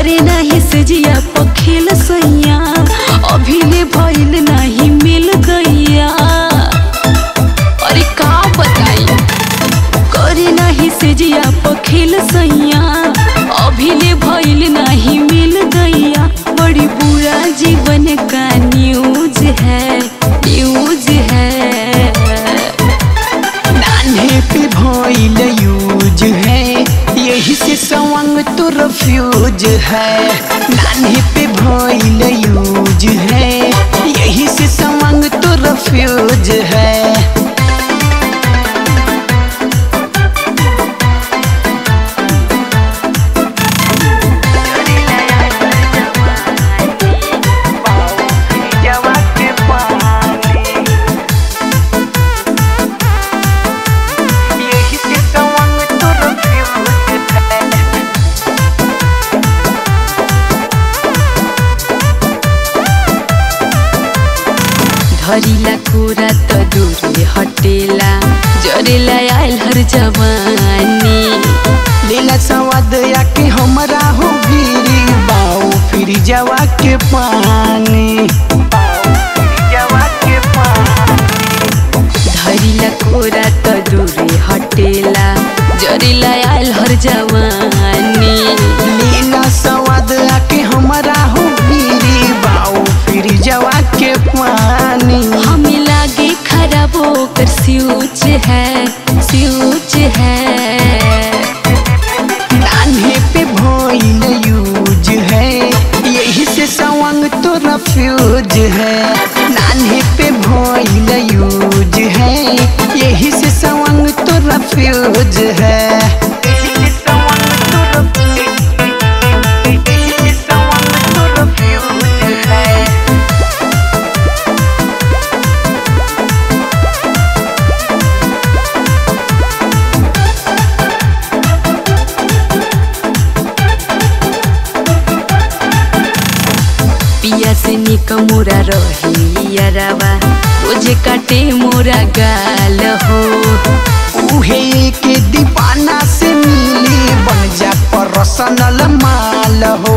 करे नाही सजिया पखेल सैया अभी ले भइल नाही मिल गैया अरे का बताई करे नाही सजिया पखेल सैया अभी ले भइल नाही मिल गैया बड़ी बुरा जीवन का न्यूज है न्यूज है नान्हे पे भइल यूज है यही से सवंग तो रफ्यूज है नान्हे पे भइल यूज है यही से सवंग तो रफ्यूज है यही से सवंग तो रफ्यूज है धरिला कुरा त दूरे हटेला जरेला आयल हर जवानी लीला सवाद आके हमरा हो गिरी बाऊ फिर जवा के पानी धरिला कुरा त दूरे हटेला जरेला आयल हर जवानी लीला सवाद आके हमरा हो गिरी बाऊ फिर जवा के पानी हमें लागे खराब होकर स्यूच है स्यूच है नान्हे पे भइल यूज है यही से सवंग तो रफ्यूज है नान्हे पे भइल यूज है यही से सवंग तो रफ्यूज है पिया से निक मोरा रहियारावा रोजे काटे मोरा गाल हो उहे के दीवाना से मिली बन जा पर्सनल माल हो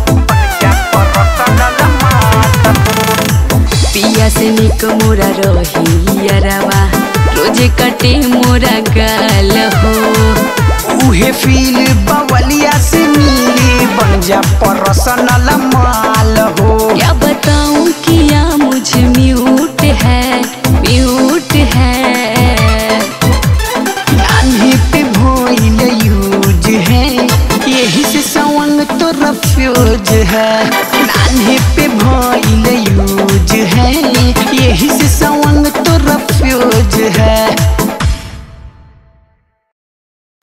पिया से निक मोरा रहियारावा रोजे काटे मोरा गाल हो उहे फील बवलिया से मिली बन जा पर्सनल माल हो क्या बताऊं किया मुझे म्यूट है म्यूट है नान्हे पे भइल यूज है यही से सवंग तो रफ्यूज है नान्हे पे भइल यूज है यही से सवंग